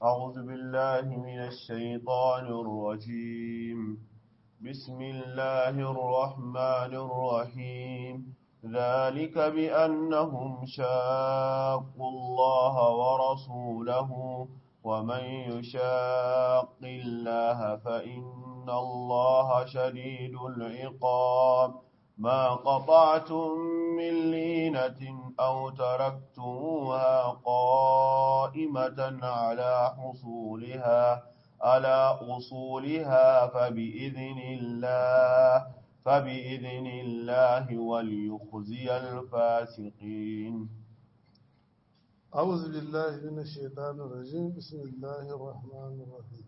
أعوذ بالله من الشيطان الرجيم بسم الله الرحمن الرحيم ذلك بأنهم شاقوا الله ورسوله ومن يشاق الله فإن الله شديد العقاب ما قطعتم من لينة أو تركتموها قائمة على حصولها على أصولها فبإذن الله فبإذن الله وليخزي الفاسقين أعوذ بالله من الشيطان الرجيم بسم الله الرحمن الرحيم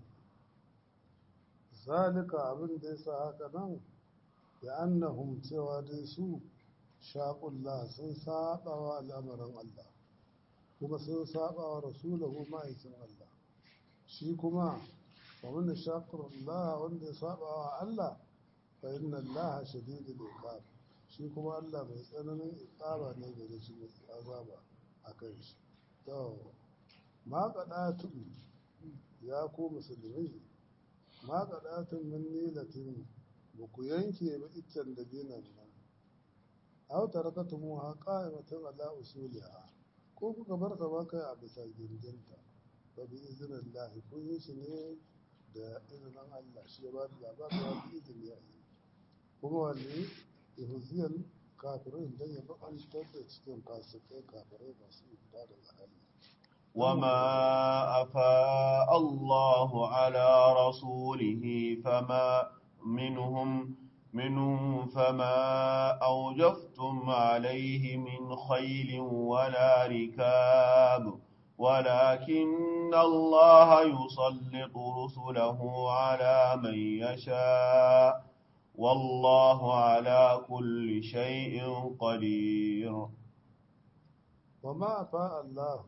ذلك abin da yasa haka nan da annahum cewa dai su shaqullah sun saba wa al'amarin Allah kuma sun saba wa rasulahu ma'aikin Allah shi kuma wa man shaqullah wanda ya saba wa Allah fa inna Allah shadidul iqab shi kuma Allah mai tsananin iqaba ne gare shi mai azaba akan shi to ma qadatun ya ku musulmi ma qadatun min nilatin ba ku yanke ba iccen da dinan nan aw tarakatumu ha qa'imatan ala usuliha ko kuka bar ta ba kai a bisa gindinta fa bi iznillah kun yi shi ne da izinin Allah shi ya ba da labarin ya bi izini ya yi kuma wani ihuziyar kafirin don ya bakantar da cikin fasikai kafirai masu fita da Allah وما أفاء الله على رسوله فما منهم منهم فما أوجفتم عليه من خيل ولا ركاب ولكن الله يسلط رسله على من يشاء والله على كل شيء قدير وما أفاء الله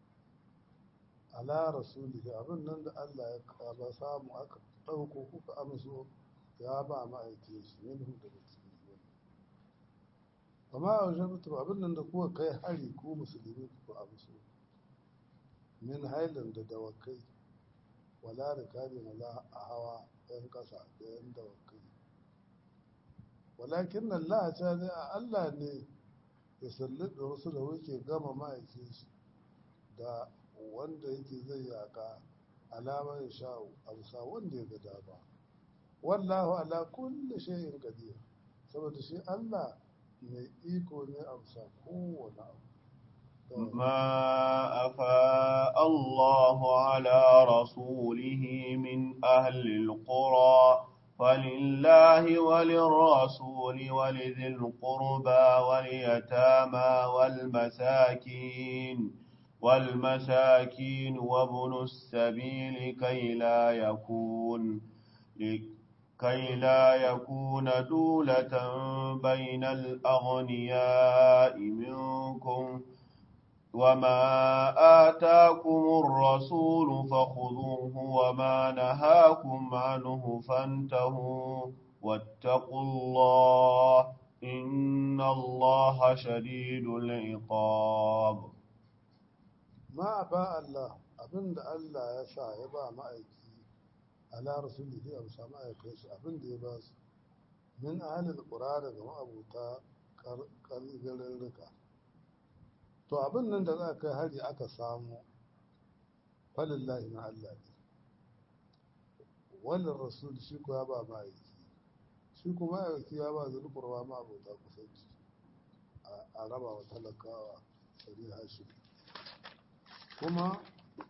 ala rasulihi abin nan da Allah ya kaba samu aka ɗauko kuka amso ya ba ma'aiki shi minhu daga cikin wani amma a wajen mutum abin nan da kuka kai hari ku musulmi kuka amso min hailan da dawakai wala da kari wala a hawa ɗan ƙasa da yan dawakai walakin Allah ta zai a Allah ne ya sallada wasu da wuke gama ma'aikin shi da wanda yake zai yaka alama ya sha'u a bisa wanda ya ga dama wallahu ala kulli shay'in qadir saboda shi Allah mai iko ne a bisa kowane abu ما أفاء الله على رسوله من أهل القرى فلله وللرسول ولذي القربى واليتامى والمساكين والمساكين وابن السبيل كي لا يكون كي لا يكون دولة بين الأغنياء منكم وما آتاكم الرسول فخذوه وما نهاكم عنه فانتهوا واتقوا الله إن الله شديد العقاب ma ba Allah abinda Allah ya sa ya ba ma'aiki ala rasulihi a bisa ma'aikai shi abinda ya ba su min ahalil qura daga ma'abuta garin rika to abin nan da za kai hari aka samu falillahi na Allah ne wannan rasul shi ko ya ba ma'aiki shi kuma ma'aiki ya ba zulkurwa ma'abuta kusanci a raba wa talakawa sari hashi kuma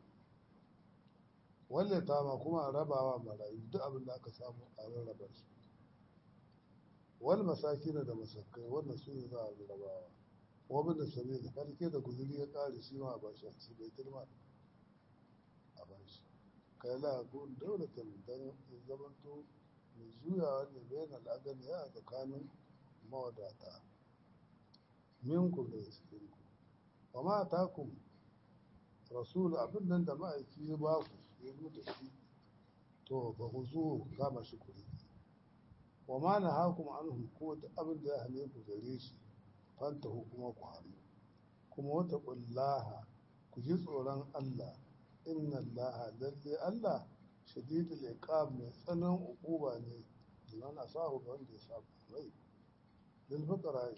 walle ta ma kuma a rabawa marayu duk abin da aka samu a rarraba shi wani masaki da masakai wannan su ne za a rabawa wabin da sami da farke da guzuri ya kare shi ma a bashi a ci bai turma a bashi kai la gun daulatan dan zamanto mai juyawa ne bayan al'adar ya a tsakanin mawadata minku da cikin ku wa ma takum rasul abin nan da ma'aiki ya ba ku ya zo da shi to ba ku zo kama shi kuri wa ma na hakum anhu ko da abin da ya hane ku gare shi fanta kuma ku hannu kuma wata kullaha ku ji tsoron Allah inna allaha lalle allah shadidul iqab mai tsanan uquba ne liman asahu ga wanda ya saba mai lil fuqara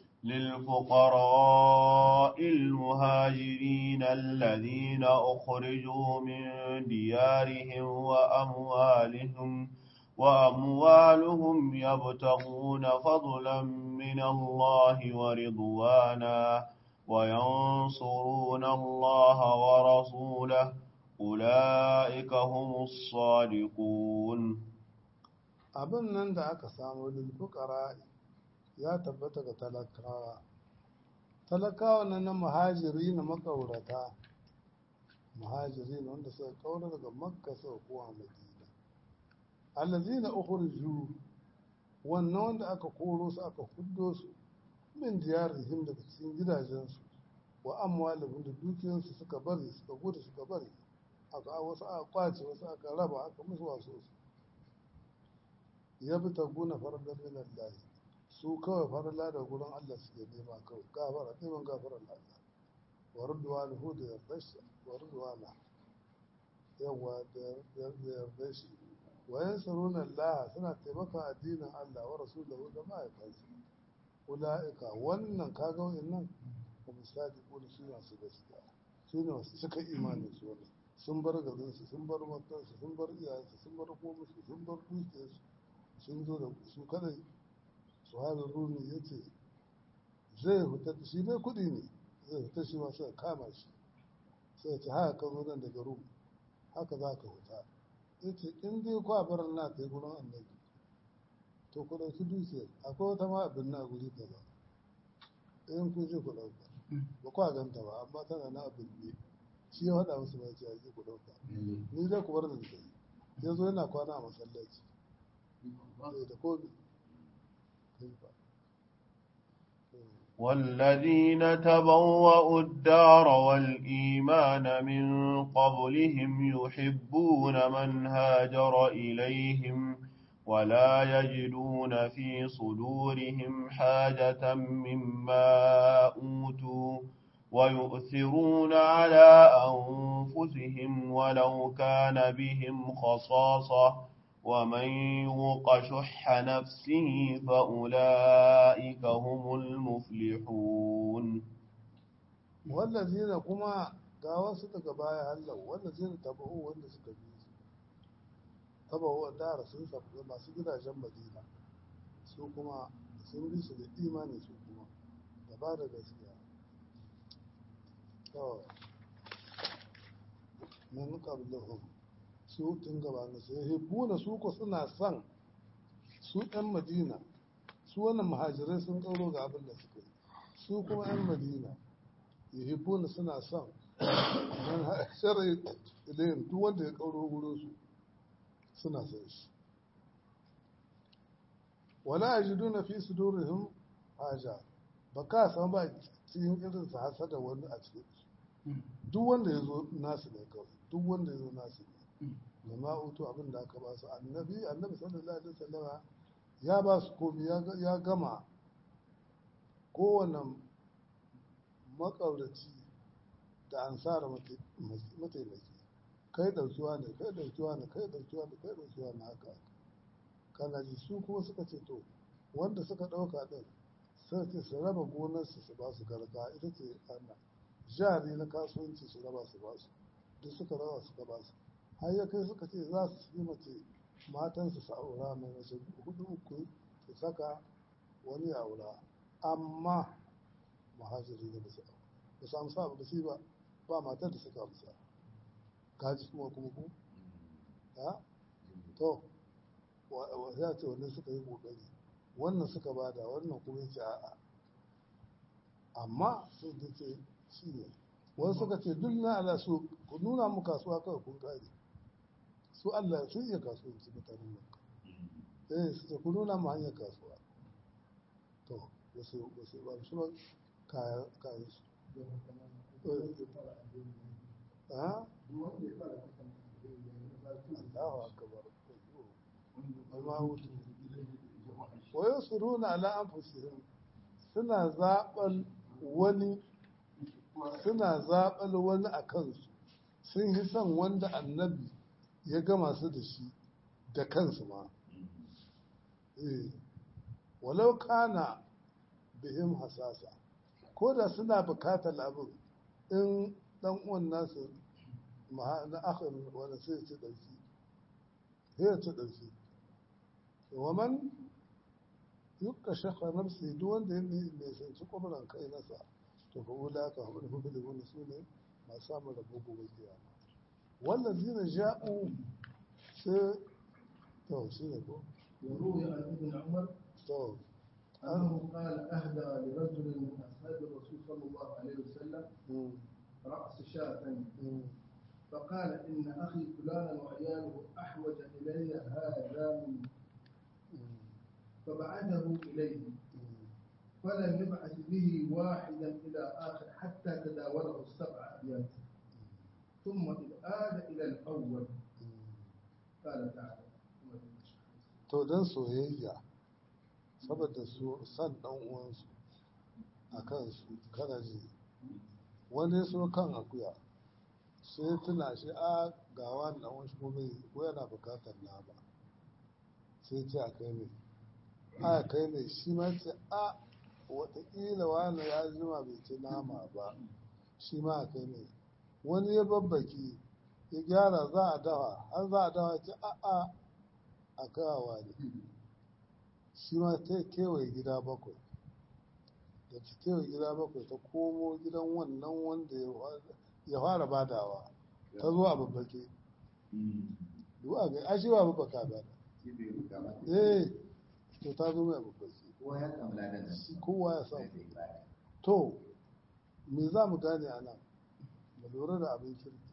للفقراء المهاجرين الذين أخرجوا من ديارهم وأموالهم وأموالهم يبتغون فضلا من الله ورضوانا وينصرون الله ورسوله أولئك هم الصادقون abin nan da aka samu lil fuqara ya tabbata ga talakawa talakawa nan na muhajiri na makaurata muhajiri wanda suka kaura daga makka suka kowa madina allazina ukhriju wannan wanda aka koro su aka fuddo su min diyarihim daga cikin gidajensu wa amwalihim da dukiyansu suka bari suka gudu suka bari aka wasu aka kwace wasu aka raba aka musu wasu su ya bi ta guna farar min Allah su kawai farla da gurin Allah suke nema kawai gafara neman gafarar Allah wa ruduwa da hudu ya rashi wa ruduwa na yawa da yarda shi wa yansuruna Allah suna taimaka addinin Allah wa rasulahu da ma'aikansa ula'ika wannan kaga nan kuma sadiquna su masu gaskiya su ne masu cika imanin su wannan sun bar garinsu sun bar matansu sun bar iyayensu sun bar komusu sun bar dukiyarsu sun zo da su kadai su hada rumi ya ce zai fita shi dai kudi ne zai fita shi masu kama shi sai ce haka ka zo nan daga rum haka za ka fita ya ce in dai kwa bar na kai gurin annabi to ku ɗauki dukiyar akwai wata ma abin na guri ta ba in kun je ku ɗauka ba kwa ganta ba amma tana na abin ne shi ya faɗa musu bai ce a ku ɗauka ni dai ku bar da kai ya zo yana kwana a masallaci da komi والذين تبوأوا الدار والإيمان من قبلهم يحبون من هاجر إليهم ولا يجدون في صدورهم حاجة مما أوتوا ويؤثرون على أنفسهم ولو كان بهم خصاصة ومن يوق شح نفسه فأولئك هم المفلحون والذين كما gawa su daga baya Allah wallazina tabahu wanda suka bi su tabahu dara sun sabu masu gidajen Madina su kuma sun bi su da imani su kuma da ba da gaskiya to min qablahum su tun gabanin su hibbuna su ko suna son su ɗan madina su wannan muhajirai sun ƙauro ga abin da suka yi su kuma ɗan madina hibbuna suna son man hashara ilayin duk wanda ya ƙauro wurin su suna son shi wala ajiduna fi sudurihim haja ba ka san ba cikin irin su hasada wani a cikin su duk wanda ya zo nasu ne kawai duk wanda ya zo nasu ne da ma'utu abin da aka ba su annabi annabi sallallahu alaihi wasallam ya ba su komi ya gama kowane makauraci da ansara mataimaki kai daukiwa ne kai daukiwa ne kai daukiwa ne kai daukiwa ne haka kana ji su kuma suka ce to wanda suka dauka din sai ce su raba gonarsu su ba su garka ita ce ana jari na kasuwanci su raba su ba su duk suka raba suka ba su har ya kai suka ce za su yi mace matansu su aura mai mace hudu uku su saka wani aura amma muhajiri da basu ba su amsa ba su ba ba matar da suka amsa kaji kuma kuma ku ha to ya ce wannan suka yi kokari wannan suka bada wannan kuma ya ce a'a amma sun ce shi ne wani suka ce duk na ala su ku nuna mu kasuwa kawai kun kare su Allah sun iya kasuwanci mutanen makka eh su ce ku nuna mu hanyar kasuwa to wasu wasu ba su ba kayan kayan su ha Allahu akbar amma hutu wa yusiruna ala anfusihim suna zaɓal wani suna zaɓal wani a kansu sun yi son wanda annabi ya gama su da shi da kansu ma eh walau kana bihim hasasa ko da suna bukatar abin in dan uwan nasu maha- na akhir wanda sai ya ci dauki sai ya ci dauki wa man yukka shakha nafsi duk wanda ya ne sanci kwabran kai nasa to fa ula ka hum muflihun su ne masu samun rabo gobe kiyama wannan zina ja'u sai to shi ne ko وروي عن ابن عمر to أنه قال أهدى لرجل من أصحاب الرسول صلى الله عليه وسلم mm, رأس شاة mm, فقال إن أخي فلانا وعياله أحوج إلي هذا من mm, فبعثه إليه mm. فلم يبعث به واحدا إلى آخر حتى تداوله السبع أبيات ثم إذ آد إلى الأول قال تعالى to don soyayya saboda su san dan uwansu a kansu kana ji wani ya so kan akuya sai tuna shi a ga wani dan wasu ko bai ko yana bukatar nama sai ce a kai mai a kai mai shi ma ce a watakila wani ya jima bai ci nama ba shi ma a kai mai wani ya babbaki ya gyara za a dawa har za a dawa ce a a a kawawa ne shi ma ta kewaye gida bakwai da ta kewaye gida bakwai ta komo gidan wannan wanda ya wa- ya fara badawa ta zo a babbake duk a gai ashe ba babbaka ba da eh to ta zo mai a babbake kowa ya samu to me za mu gane a nan mu lura da abin kirki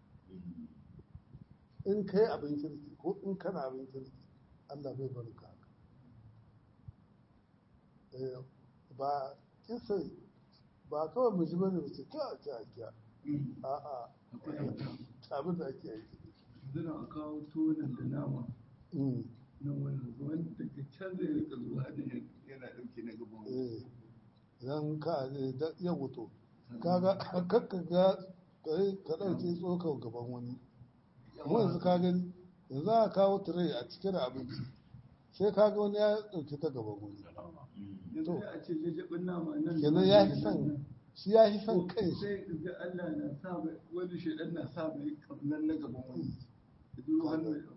in kai abin kirki ko in kana abin kirki Allah bai bari ka haka Eh, ba kisa ba kawai mu ji bane mu ce kya kya kya a'a abin da ake aiki Zina a kawo tonin da nama Mm, na wannan wanda daga can zai rika zuwa da yana ɗauke na gaban wani. eh idan ka ne da ya wuto kaga kakka ga kai ka dauke tsokar gaban wani mu yanzu ka gani yanzu a kawo tire a cike da abinci sai ka ga wani ya dauke ta gaban wani Yanzu sai a ce jajjabin nama nan. kenan ya fi son shi ya fi son kai shi Sai ga Allah na sa mai wani shaidan na sa mai kamnan na gaban wani. Da duk hannu ya ɗauka.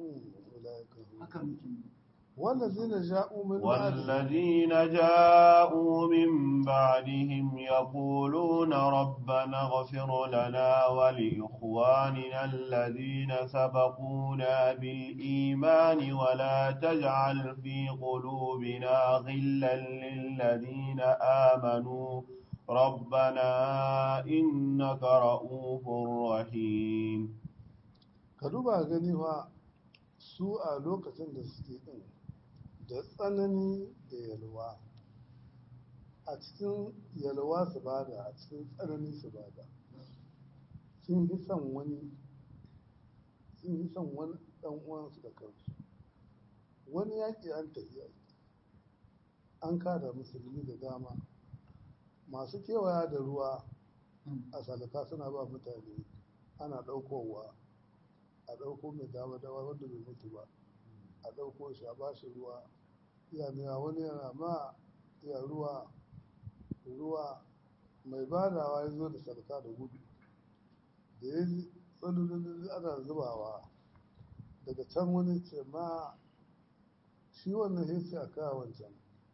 Haka muke yi. والذين جاءوا من بعد والذين جاءوا من بعدهم يقولون ربنا اغفر لنا ولإخواننا الذين سبقونا بالإيمان ولا تجعل في قلوبنا غلا للذين آمنوا ربنا إنك رؤوف رحيم ka duba gani fa su a lokacin da suke din da tsanani da yalwa a cikin yalwa su bada a cikin tsanani su bada sun yi son wani sun yi son wani dan uwansu da kansu wani yaƙi an tafiya an kada musulmi da dama masu kewaya da ruwa a salaka suna ba mutane ana ɗaukowa a ɗauko mai dama dama wanda bai mutu ba a ɗauko shi a bashi ruwa iya nuna wani yana ma iya ruwa ruwa mai badawa ya zo da sarka da gudu da ya ji tsalolin ana zubawa daga can wani ce ma shi wannan ya ce a kawo wancan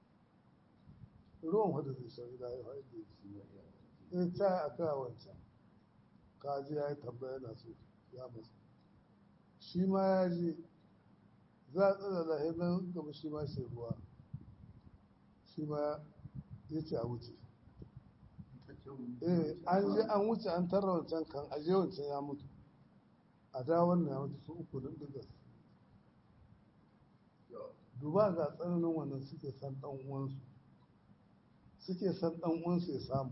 ruwan wadda zai shari da ya haɗe shi ya ce a kawo wancan kaji ya yi tambaya na so ya masu shi ma ya je za a tsada da hannun gaba shi ma shi ruwa shi ma ya ce a wuce eh an je an wuce an tarra wancan kan aje wancan ya mutu a da wannan ya mutu su uku din diga duba ga tsananin wannan suke san dan uwansu suke san dan uwansu ya samu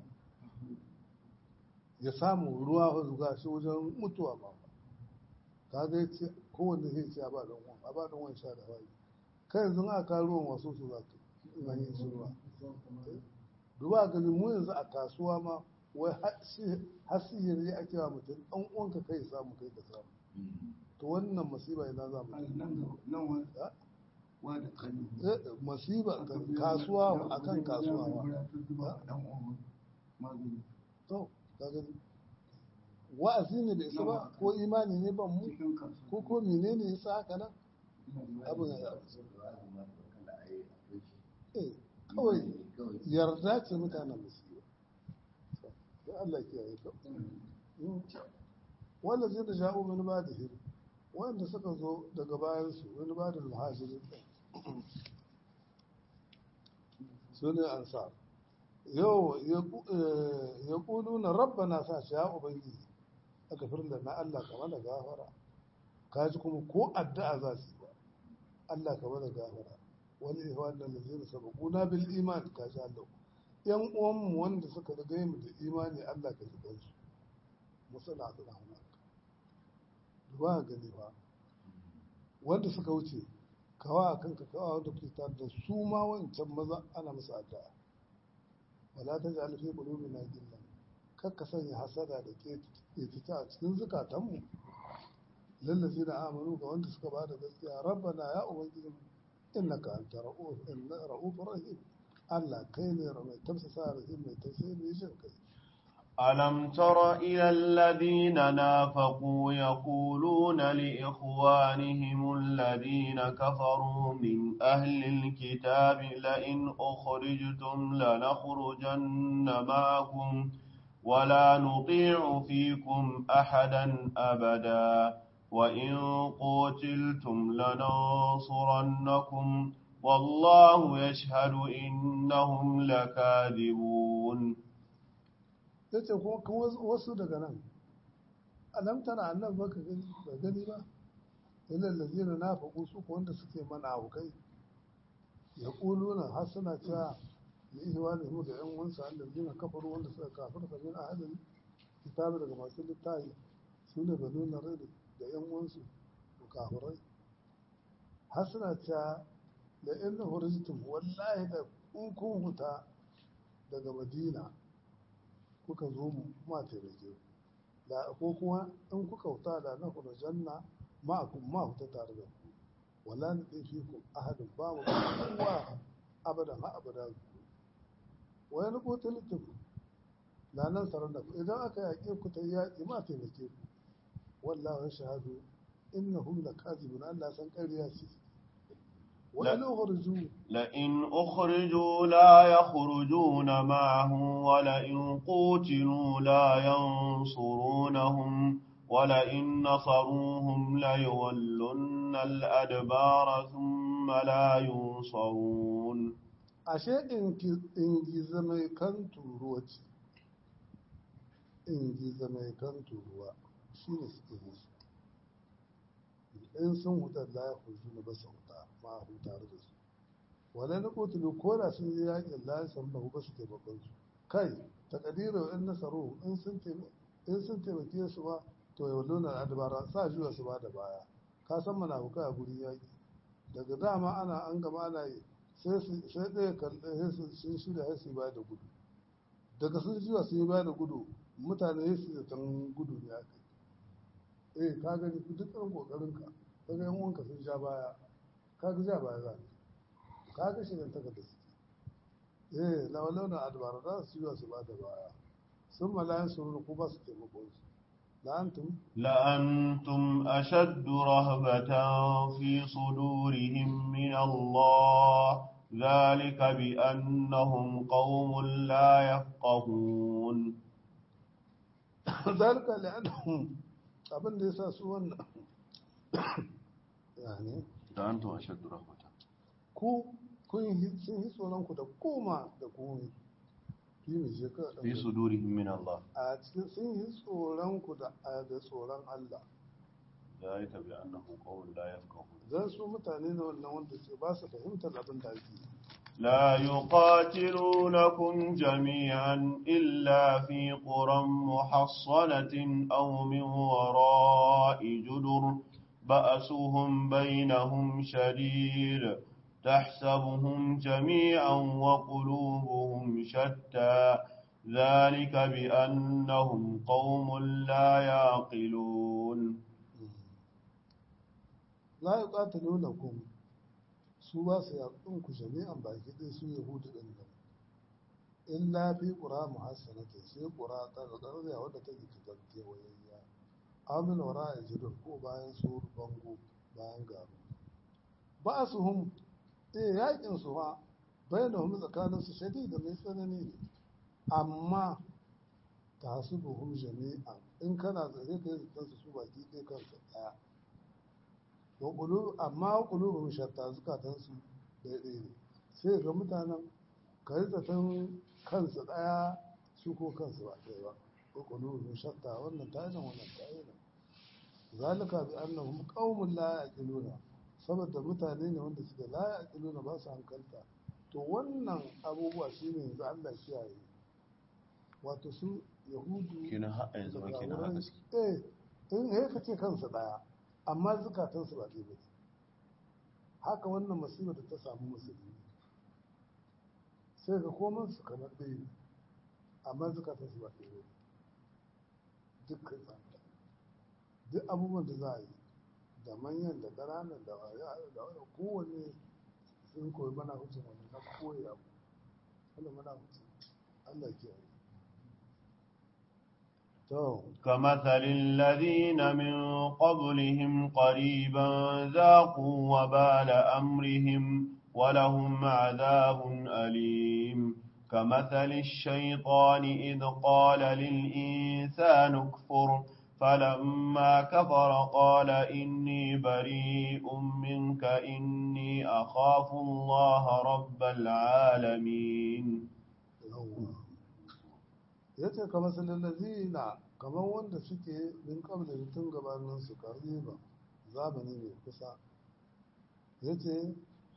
ya samu ruwa fa zuga shi wajen mutuwa ba ka ga ce kowanne zai ce a ba dan uwan a ba dan uwan sha da wani kai yanzu aka kawo ruwan wasu su za ka in an yi su ruwa duba gani mu yanzu a kasuwa ma wai har sihiri ake wa mutum ɗan uwanka kai samu kai ka samu to wannan masiba ina za mu nan wani wa da kanu masiba kasuwa akan kasuwa to ka gani wa'azi ne bai isa ba ko imani ne ban mu ko ko menene yasa haka nan abin ya eh kawai yarda ce mutanen musiba don Allah ke yi ka wanda zai da sha'u min ba da hiri wanda suka zo daga bayansu wani ba da muhajirin su ne ansar yau ya kudu na rabba na sa shi ya ubangiji a gafirin da na Allah kama da gafara kaji kuma ko addu'a za su yi ba Allah kama da gafara wani ihwan da lazina sabaquna bil iman kaji Allah yan uwanmu wanda suka riga mu da imani Allah ka ji kansu musala da rahama duba gani ba wanda suka wuce kawa a kanka kawa wanda kuke tare da su ma wancan maza ana musu addu'a wala ta ja'al fi qulubina gillan kar ka sanya hasada da ke fita a cikin zukatanmu lallazi da amanu ga wanda suka bada gaskiya rabbana ya ubangiji innaka anta ra'uf inna ra'ufur rahim Allah kai ne mai tafsasa rahim mai tausayi mai jin kai ألم تر إلى الذين نافقوا يقولون لإخوانهم الذين كفروا من أهل الكتاب لئن أخرجتم لنخرجن معكم ولا نطيع فيكم أحدا أبدا وإن قتلتم لننصرنكم والله يشهد إنهم لكاذبون ya ce kuma wasu daga nan alam tana annan baka gani ba gani ba ilal ladina nafaqu su ko wanda suke mana abukai ya kuluna har suna cewa li ihwani hu da yan wansa alladina kafaru wanda suka kafirta min ahadin kitabi daga masu littafi su ne banu narid da yan wansu ko kafirai har suna cewa la in hurijtum wallahi da in kun huta daga madina kuka zo mu ma taimake da ko kuma in kuka wuta da na kuma janna ma kun ma huta tare da ku wala ni dai fi ku ahadin ba mu kowa abadan ha abadan wa yana ko talitum na nan sarar da ku idan aka yaƙe ku ta yaƙi ma taimake ku wallahi shahadu innahum lakazibun Allah san ƙarya ce وإن أخرجوا لئن أخرجوا لا يخرجون معه ولئن قوتلوا لا ينصرونهم ولئن نصروهم ليولن الأدبار ثم لا ينصرون ashe in giza mai kan turuwa ce in giza mai kan turuwa shi ne suke musu in sun hutar la ya kurju na basa huta ma a tare da su wala na kotulu ko da sun yi yakin la ya san bahu ba su taimakon su kai takadira in nasaru in sun taimake su ba to yau lona adabara sa juya su ba da baya ka san mana hukai a guri yaki daga dama ana an gama ana yi sai ɗaya kalɗe sun shirya ya su ba da gudu daga sun juya sun yi ba da gudu mutane ya su da tan gudu ne aka eh ka gani duk ɗan ƙoƙarinka ka ga yan uwanka sun sha baya ka ga ja baya za ka ga shi ta da suke eh lawalauna adbara za su yi su ba da baya sun malayan su ko ba su taimakon su la'antum لأنتم أشد رهبة في صدورهم من الله ذلك بأنهم قوم لا يفقهون ذلك لأنهم abin da ya sa su wannan yani da an tuwa shaddu rahmata ku kun yi sun yi tsoron ku da koma da komi fi mai shekara fi sudurihim min Allah a cikin sun yi tsoron ku da da tsoron Allah ذلك بأنهم قوم لا يفقهون zan su mutane ne wannan wanda ke ba su fahimtar abin da ake yi لا يقاتلونكم جميعا إلا في قرى محصنة أو من وراء جدر بأسهم بينهم شديد تحسبهم جميعا وقلوبهم شتى ذلك بأنهم قوم لا يعقلون la yi ƙatalo na kun su ba su yaƙin ku jami'an baki ɗaya su yahudu ɗin nan in lafi ƙura muhassanata sai ƙura ƙarƙarƙar wadda ta ke ta kewayayya amin wara a jirin ko bayan su bango bayan garu ba su hum eh yaƙin su ha bayan hum tsakanin su shadi da mai tsanani ne amma ta su buhum jami'an in kana zare kai kansu su baki ɗaya kansu ɗaya wa ƙulu amma ƙulubun shatta zukatansu daidai ne sai ga mutanen ka yi zaton kansu ɗaya su ko kansu ba ɗaya ba wa ƙulubun shatta wannan ta nan wannan ta nan zalika bi annahum qaumun la yaqiluna saboda mutane ne wanda suke la yaqiluna ba su hankalta to wannan abubuwa shine yanzu Allah kiyaye wato su yahudu kenan har a yanzu ma kenan haka suke eh in he ka ce kansu ɗaya amma zukatansu ba ɗaya ba haka wannan musibar da ta samu musulmi sai ga koman su kamar ɗaya ne amma zukatansu ba ɗaya ba dukkan tsanta duk abubuwan da za a yi da manyan da ƙananan da da kowane sun koyi mana hucin wani na koyi abu wanda mana hucin Allah ke yi to كمثل الذين من قبلهم قريبا ذاقوا وبال أمرهم ولهم عذاب أليم كمثل الشيطان إذ قال للإنسان اكفر فلما كفر قال إني بريء منك إني أخاف الله رب العالمين yawwa ya ce kamar sallalazina kamar wanda suke min kabla da tun gabanin su kariba zamani mai kusa ya ce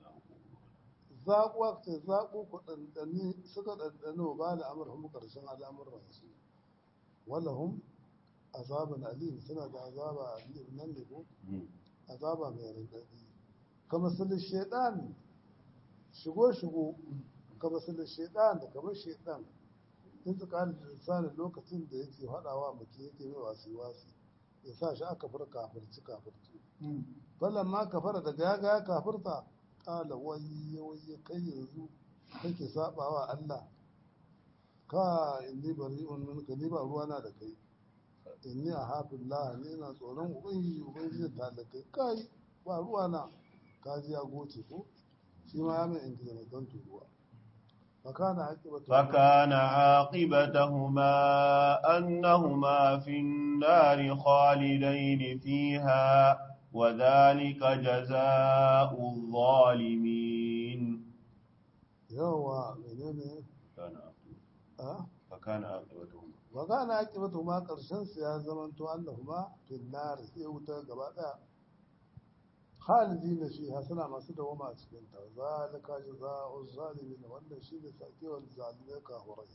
zaƙuwa ce zaƙu ku ɗanɗani suka ɗanɗano ba da amurhum ƙarshen al'amuransu wallahum azaban alim suna da azaba alim nan ne ko azaba mai rindadi kamar sulun shaidan shigo shigo kamar sulun shaidan da kamar shaidan in tsakanin da lisanin lokacin da yake haɗawa mutum yake mai wasu wasu ya sa shi aka fara kafirci kafirci falon ma kafara daga ya ga ya kafirta ƙala waye waye kai yanzu kake sabawa Allah ka inni bari'un minka ni ba ruwana da kai inni a hafin laha ne na tsoron ubangiji ubangiji ta da kai kai ba ruwana ka ji ya goce ko shi ma ya mai ingiza mai don turuwa fakana aqibatu فكان عاقبتهما أنهما في النار خالدين فيها وذلك جزاء الظالمين yawa menene فكان a فكان عاقبتهما fakana aqibatu ma karshen su ya zamanto annahuma fil nar sai wuta gaba daya khalidina fiha suna masu dawama a cikin ta zalika jazaa'u zalimin wannan shine sakewar zalimai kafirai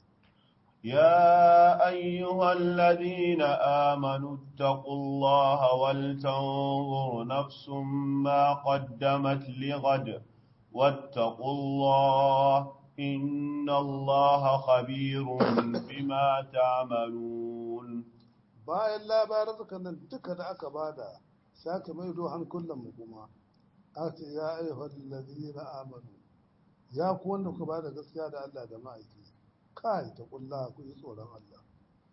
يا أيها الذين آمنوا اتقوا الله ولتنظر نفس ما قدمت لغد واتقوا الله إن الله خبير بما تعملون bayan labarukan nan duka da aka bada sake mai dohan kullum mu kuma a ce ya ayyuhal ladina amanu ya ku wanda ku bada gaskiya da Allah da ma'aiki kai ta kulla ku ji tsoron Allah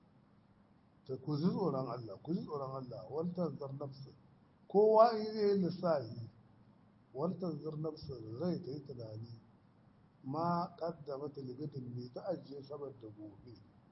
ta ku ji tsoron Allah ku ji tsoron Allah wal tanzar nafsu kowa in zai yi lissafi wal tanzar nafsu rai ta yi tunani ma kaddama talibidin ne ta ajiye saboda gobe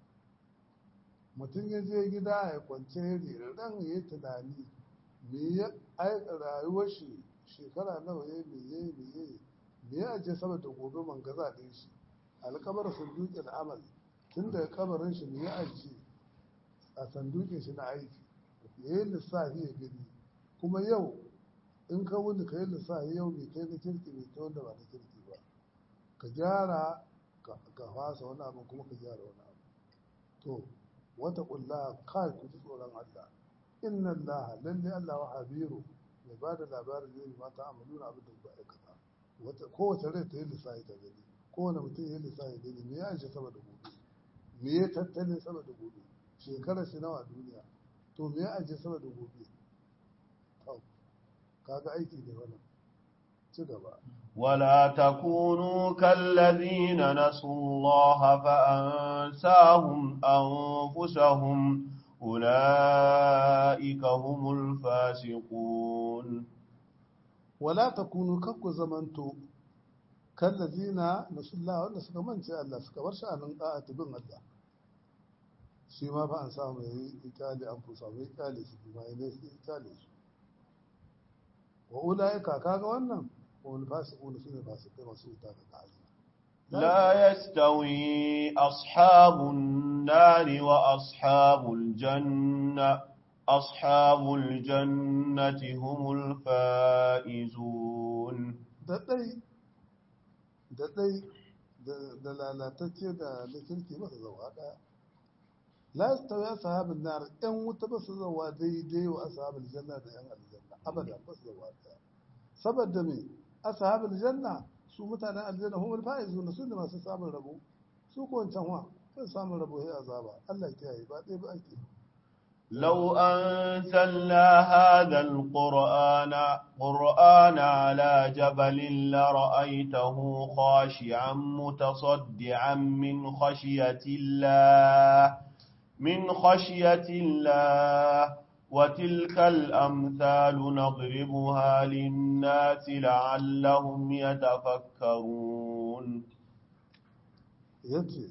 mutum ya je gida ya kwance ran ya yi tunani me ya aika rayuwar shi shekara nawa ya me ya me ya me ya ajiye saboda gobe man gaza ɗin shi alkabar sandukin amal tun daga kabarin shi me ya ajiye a sandukin shi na aiki ya yi lissafi ya gani kuma yau in ka wuni ka yi lissafi yau mai kai na kirki mai ta wanda ba na kirki ba ka gyara ka fasa wani abu kuma ka gyara wani abu to wata kulla kai ku ji tsoron Allah inna Allah lalle Allah wa habiru mai ba da labarin zai mata amalu na abin da ku aikata wata kowace rai ta yi lissafi ta gani kowane mutum ya yi lissafi gani me ya aisha saboda gobe me ya tattalin sama da gobe shekarar shi nawa duniya to me ya aje sama da gobe to kaga aiki ne wannan ci gaba ولا تكونوا كالذين نسوا الله فأنساهم أنفسهم أولئك هم الفاسقون wala takunu kakku zamanto kallazina nasullah wanda suka mance Allah suka bar sha'anin da'ati bin Allah shi ma fa an samu yayi itali an fusa mai itali su kuma ne su itali su wa ulaika kaga wannan wal fasiqun sune fasikai masu ita da ta'ala لا يستوي أصحاب النار وأصحاب الجنة أصحاب الجنة هم الفائزون da dai da dai da lalatacce da na kirki ba su zauwa daya la yastawi ashabun nar yan wuta ba su zauwa daidai wa ashabul janna da yan aljanna abada ba su zauwa daya saboda me ashabul janna su mutanen aljanna humul faizuna su ne masu samun rabo su ko wancan wa sun samun rabo sai azaba Allah ya kiyaye ba dai ba ake لو أنزلنا هذا القرآن قرآن على جبل لرأيته خاشعا متصدعا من خشية الله من خشية الله وتلك الأمثال نضربها للناس لعلهم يتفكرون yace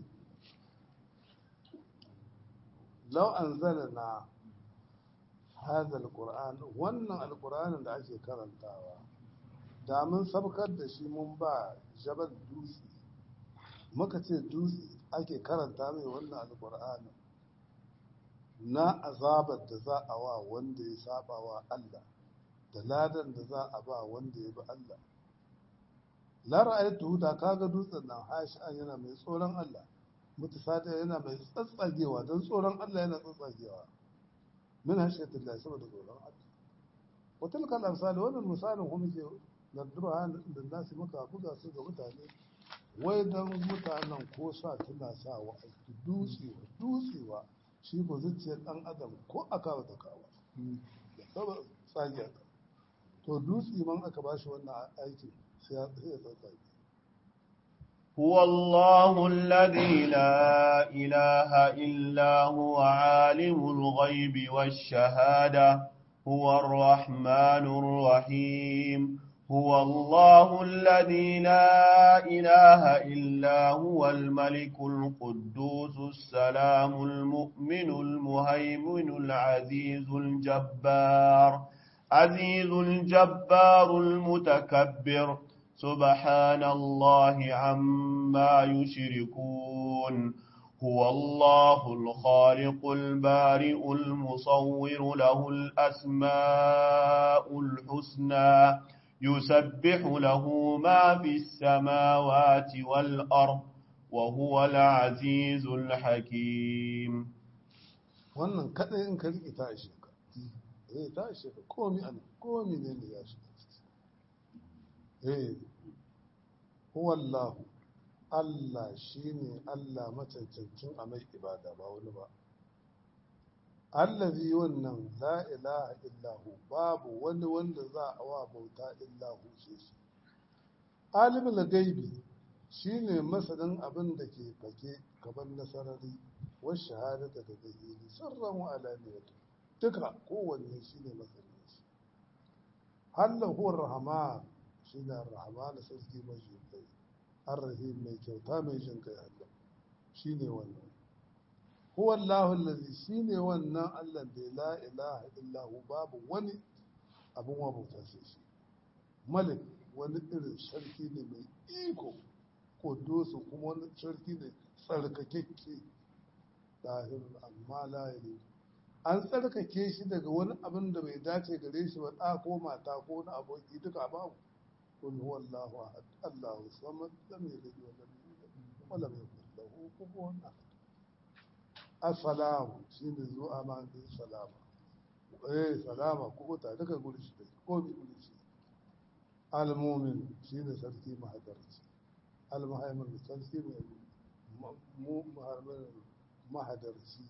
law anzalna hadha alquran wannan alquranin da ake karantawa da mun sabkar da shi mun ba jabal dutse muka ce dutse ake karanta mai wannan alquranin na azabar da za a wa wanda ya saba wa Allah da ladan da za a ba wanda ya bi Allah la ra'aytu da kaga dutsen nan hashi an yana mai tsoron Allah mutasadi yana mai tsatsagewa don tsoron Allah yana tsatsagewa min hashiyatin Allah saboda tsoron Allah wa tilka al-amsal wannan misalin kuma ke nadruha da nasi muka buga su ga mutane wai dan mutanen ko sa tana sa wa aiki dutsewa dutsewa shi ko zuciyar dan adam ko aka wata kawa da saba tsagiya to dutse man aka bashi wannan aikin sai ya tsatsage هو الله الذي لا إله إلا هو عالم الغيب والشهادة هو الرحمن الرحيم هو الله الذي لا إله إلا هو الملك القدوس السلام المؤمن المهيمن العزيز الجبار عزيز الجبار المتكبر سبحان الله عما يشركون هو الله الخالق البارئ المصور له الأسماء الحسنى يسبح له ما في السماوات والأرض وهو العزيز الحكيم wannan kadai in ka riƙe ta ishe ka eh ta ishe ka komi an komi ne ne ya shiga eh huwallahu Allah shine Allah macancancin a mai ibada ba wani ba allazi wannan la ilaha illahu babu wani wanda za a wa bauta illahu sai shi alimul gaibi shine masanin abin da ke fake gaban nasarari wa shahadata da zahiri sirran wa alaniyatu duka kowanne shine masanin shi hallahu rahman shine rahman sarki mai jinkai arrahim mai kyauta mai jinkai Allah shine wannan huwa Allahu allazi shine wannan Allah da la ilaha illa hu babu wani abun wa bauta sai shi malik wani irin sarki ne mai iko kudusu kuma wani sarki ne tsarkakekke ɗahirin amma layiri an tsarkake shi daga wani abin da bai dace gare shi ba ɗa ko mata ko wani aboki duka babu kun huwa Allahu ahad Allahu samad lam yalid wa lam yulad wa lam yakul lahu kufuwan ahad assalamu shine zuwa ma da salama eh salama ko ta daga guri shi ko bi guri shi al-mu'min shine sarki mahadarci al-muhaimin sarki mai mu muharmin mahadarci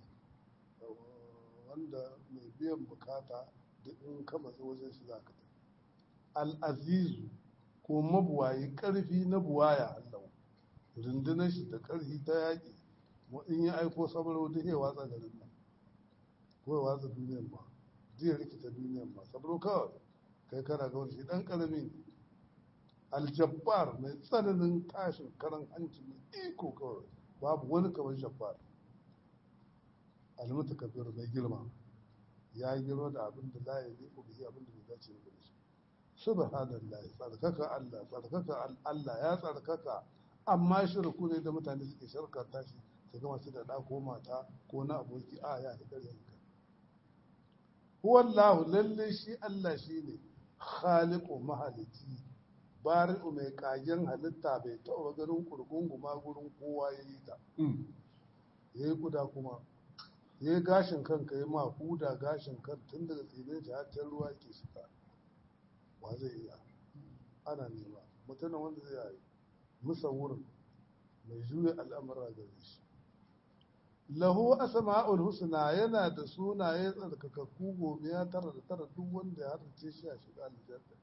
wanda mai biyan bukata da in ka matsa wajen shi za ka tafi al'azizu ko mabuwayi ƙarfi na buwaya Allah rundunar shi da ƙarfi ta yaƙi mu in ya aiko sabaro duk ya watsa garin nan ko ya watsa duniyar ma zai rikita duniyar ma sabaro kawai kai kana ga wani shi ɗan ƙarami aljabbar mai tsananin tashin karan hanci mai iko kawai babu wani kamar jabbar almutakabir mai girma ya yi girma da abin da la ya yi bihi abin da bai dace da shi subhanallahi tsarkaka Allah tsarkaka Allah ya tsarkaka amma shirku ne da mutane suke shirka tashi su gama su da ɗa ko mata ko na aboki a ya fi ƙarya ka huwallahu lalle shi Allah shi ne khaliqu mahalici bari'u mai kagen halitta bai taɓa ganin kurgunguma gurin kowa ya yi ta ya yi guda kuma ya yi gashin kanka ya ma huda gashin kan tun daga tsinin shi har can ruwa ke shiga wa zai iya ana nema mutumin wanda zai yi musawurin mai juya al'amura gare shi lahu asma'ul husna yana da sunaye tsarkakakku gobe ya tara da tara duk wanda ya harce shi a shiga aljanna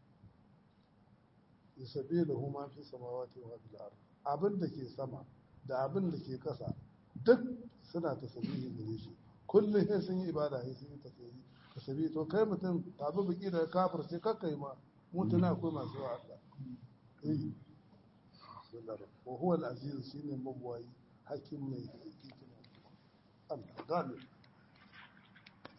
yusabi lahu ma fi samawati wa fil ard abin da ke sama da abin da ke kasa duk suna tasbihi gare shi kullum sai sun yi ibada sai sun yi tasbihi tasbihi to kai mutum tabi biki da kafir sai kakkai ma mutuna akwai masu wa Allah eh wa huwa al-aziz shine mabwayi hakim mai hikima Allah gane